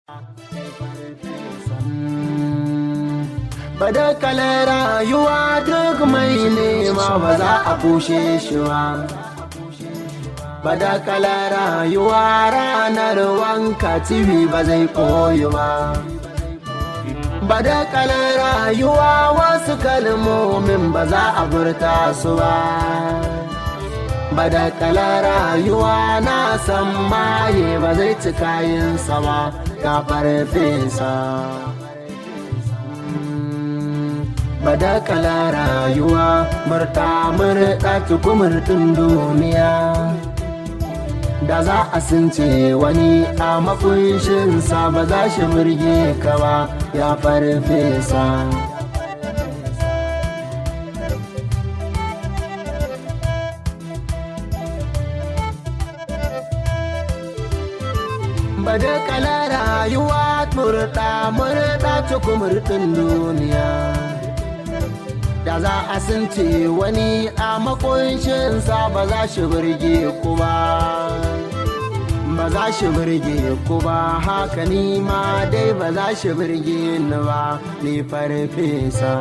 Badakalar rayuwa duk mai nema ba za a kushe shi ba. Badakalar rayuwa ranar wanka tibi ba zai koyi ba. Badakalar rayuwa wasu kalmomin ba za a furta su ba. Badakalar rayuwa na san maye ba zai ci kayansa ba, ga farfesa. badakala rayuwa murta murta tukumurtun duniya da za a sunce wani a makunshinsa ba za shi murge ka ba ya farfesa badakala rayuwa murta murta tukumurtun duniya da za a sunce wani a makunshinsa ba za shi birge ku ba ba za shi birge ku ba haka ni ma dai ba za shi birge ni ba ni farfesa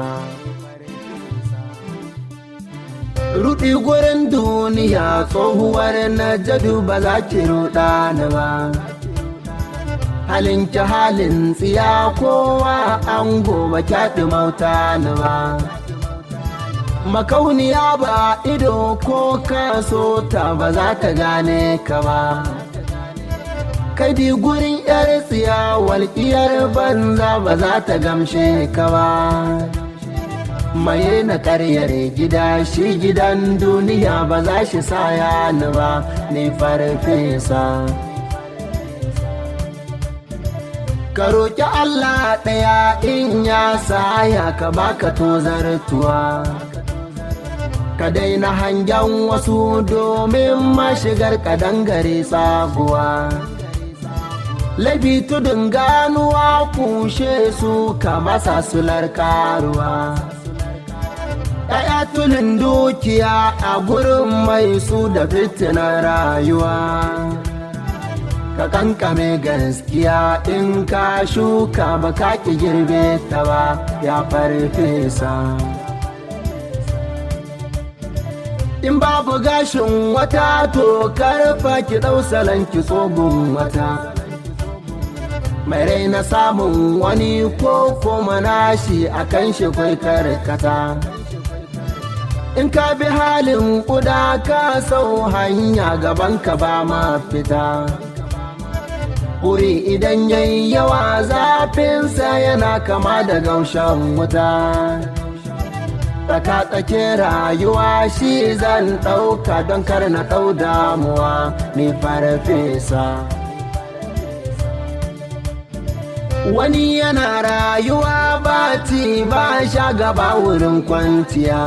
Rudi gurin duniya tsohuwar na jadu ba za ki ruɗa ni ba halin ki halin tsiya kowa an gobe kyaɗi mauta ni ba makauniya ba ido ko kaso ta ba za ta gane ka ba kadi gurin yar tsiya walƙiyar banza ba za ta gamshe ka ba maye na karyar gida shi gidan duniya ba za shi saya ni ba ni farfesa ka roƙi Allah ɗaya in ya saya ka baka tozartuwa ka daina hangen wasu domin mashigar kadangare sabuwa laifi tudun ganuwa kushe su ka masa sular karuwa ɗaya tulin dukiya a gurin mai su da fitinar rayuwa ka kankame gaskiya in ka shuka ba ka ki girbe ta ba ya farfesa in babu gashin wata to karfa ki ɗau salon ki tsogun wata mai raina samun wani ko kuma nashi a kan shi kwai karkata in ka bi halin ƙuda ka sau hanya gaban ka ba ma fita wuri idan yayi yawa zafinsa yana kama da gaushen wuta tsaka-tsake rayuwa shi zan ɗauka don kar na ɗau damuwa ni farfesa wani yana rayuwa ba ci ba sha gaba wurin kwanciya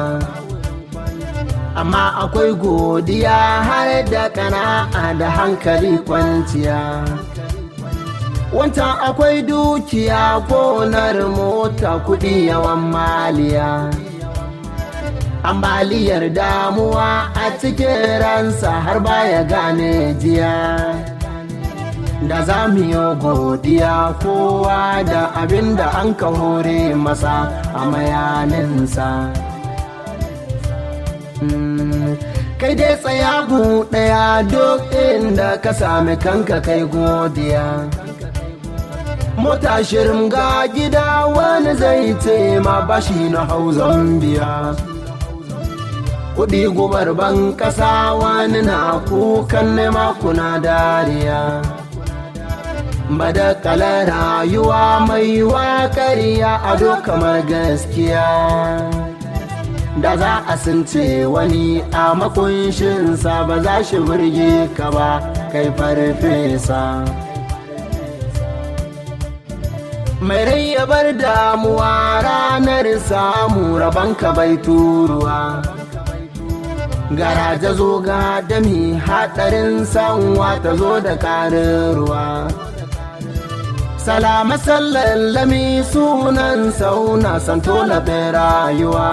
amma akwai godiya har da kana'a da hankali kwanciya wancan akwai dukiya gonar mota kuɗi yawan maliya ambaliyar damuwa a cikin ransa har baya gane jiya da za mu yi godiya kowa da abin da an ka hore masa a mayaninsa kai dai tsaya ɗaya duk inda ka sami kanka kai godiya mota shirin ga gida wani zai ce ma bashi na hau zambiya kuɗi gubar ban ƙasa wani na kukan nema kuna dariya badakala rayuwa mai waƙariya ado kamar gaskiya da za a sunce wani a makunshinsa ba za shi burge ka ba kai farfesa mai rai ya bar damuwa ranar samu rabanka bai turuwa garaje zo ga dami haɗarin sanwa ta zo da ƙarin ruwa salama sallallami sunan sauna santo labin rayuwa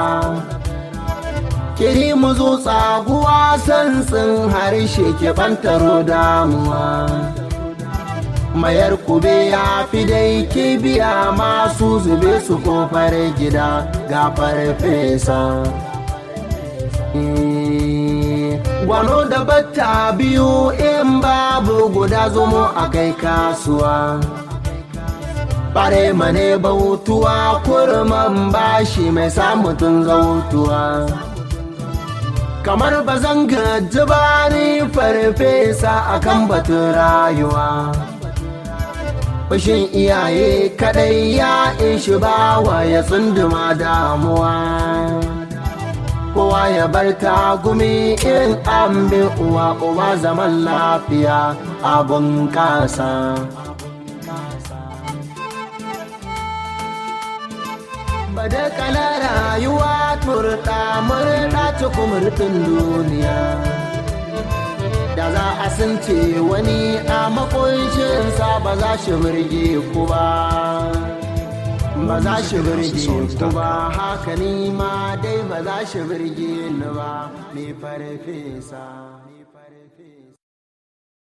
kiri mu zo tsaguwa sansin harshe ke bantaro damuwa mayar kube ya fi dai kibiya masu zube su kofar gida ga farfesa gwano da batta biyu in babu guda zomo a kai kasuwa bare mane bautuwa kurman bashi mai samun zautuwa kamar ba zan gaji ba ni farfesa akan batun rayuwa Fushin iyaye kadai ya ishi bawa ya tsunduma damuwa kowa ya bar tagumi in an bi uwa uwa zaman lafiya abun kasa bada kala rayuwa turta murta cikin duniya da za a sunce wani a makunshinsa ba za shi birge ku ba ba za shi birge ku ba haka ni ma dai ba za shi birge ni ba mai farfesa